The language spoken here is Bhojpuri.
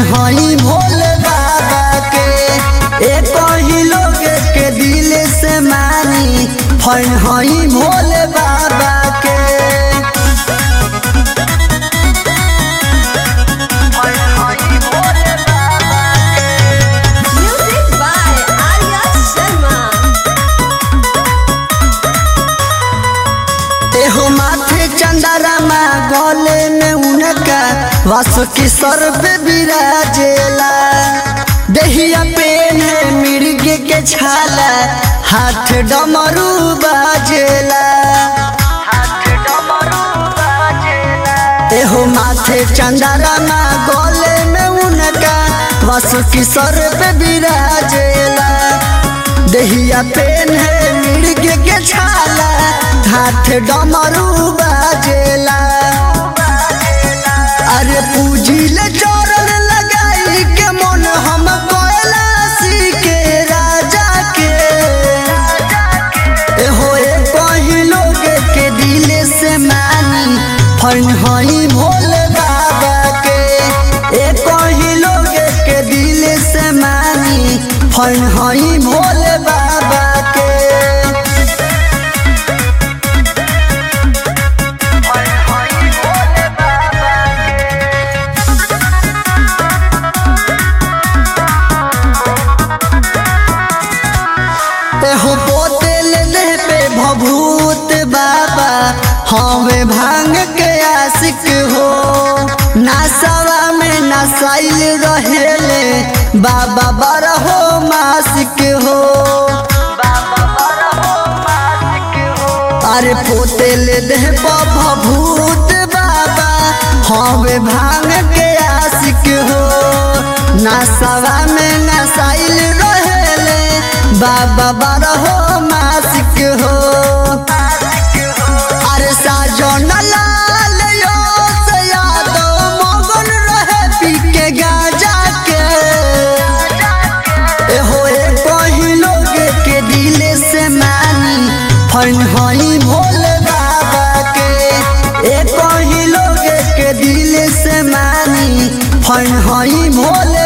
हई भोले बाबा के एक ही लोग के दिल से मानी फन हई भोले बाबा के Music by Arya Sharma. एहो माथे चंदरमा गले में उनका वासु की सर पे विराजेला दहिया पेन मिर्ग के छाला हाथ डमरू बाजेला एहो माथे चंदरमा गले में उनका वासु की सर पे विराजेला दहिया पेन है मिर्ग के छाला हाथ डमरू बाजेला अरे पूजिल चरण लगाई के मन हम कैलाशी के राजा के एहो एक ही लोग के दिल से मानी फन हई भोले बाबा के एक ही लोग के दिल से मानी फन हई भोले बाबा के एहो बोतल ले पे भभूत बाबा हवे भांग के आशिक हो नासवा में नसाइल रहेले बाबा बरहो मासिक हो अरे पोतेल देह भभूत बाबा हवे भांग के आशिक हो नसवा में नसाइल रहेले बाबा बरहो मासिक हो अरे साजन लाल यो से यादव मगन रहे पी के गाजा के एहो एक ही लोग के दिल से मानी फन हई भोले बाबा के एक ही लोग के दिल से मानी फन हई भोले